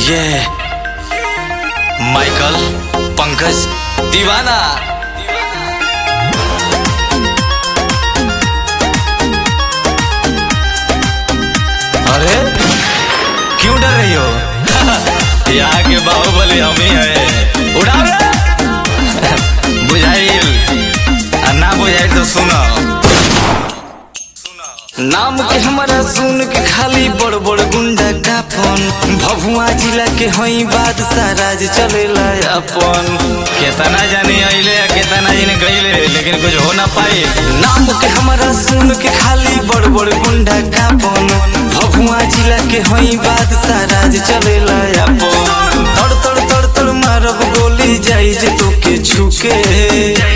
ये माइकल पंकज दीवाना अरे क्यों डर रही हो यहाँ के बाहुबली हम ही है उड़ा बुझाइल आ ना बुझाइल तो सुनो नाम के हमारा सुन के खाली बड़ बड़ गुंडा का फोन भभुआ जिला के हई बादशाह राज चलेला अपन केतना जानी अइले या केतना जानी गइले लेकिन कुछ हो ना पाई नाम के हमारा सुन के खाली बड़ बड़ गुंडा का फोन भभुआ जिला के हई बादशाह राज चलेला अपन तड़ तड़ तड़ तड़ मारब गोली जाई जे तोके छुके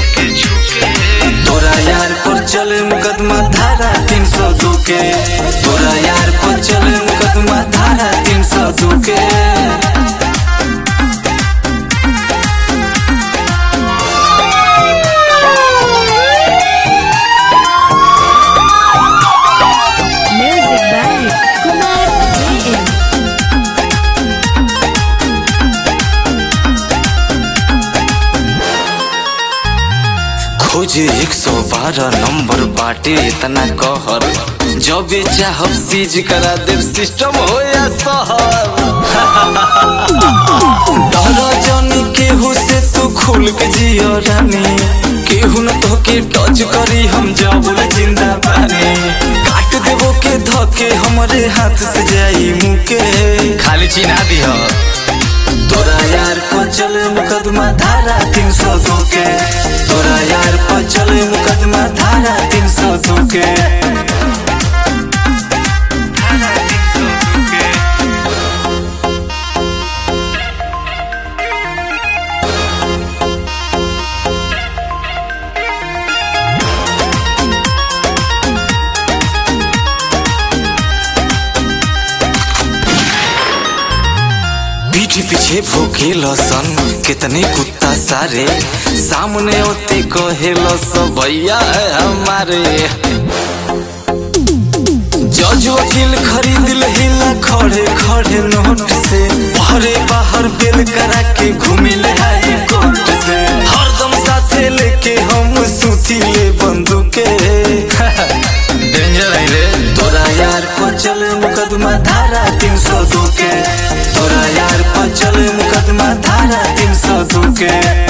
तोरा यार पर चले मुकदमा धारा तीन सौ दो के तोरा यार पर चले मुकदमा धारा तीन सौ दो के Music by Kumar JM. खोजे एक सौ बारह नंबर बाटे इतना कहर जब चाहब सीज करा दे सिस्टम हो या शहर डर जनी केहू से तू खुल के जियो रानी केहू न तोके टच करी हम जब जिंदा बानी काट देबो के धके हमरे हाथ से जाई मुके खाली चिन्हा दिह तोरा यार पर चले मुकदमा धारा तीन सौ दो के तोरा यार पर चले मुकदमा धारा तीन सौ दो के पीठ पीछे भूखे लसन कितने कुत्ता सारे सामने होते कहे सब भैया है हमारे जज वकील खरीद हिला खड़े खड़े नोट से भरे बाहर बेल करा के घूमिल हाई कोर्ट से हरदम साथे लेके हम सुती ले बंदूके डेंजर है रे तोरा यार पर चले मुकदमा धारा तीन सौ दो के तोरा यार पर चले मुकदमा धारा तीन सौ दो के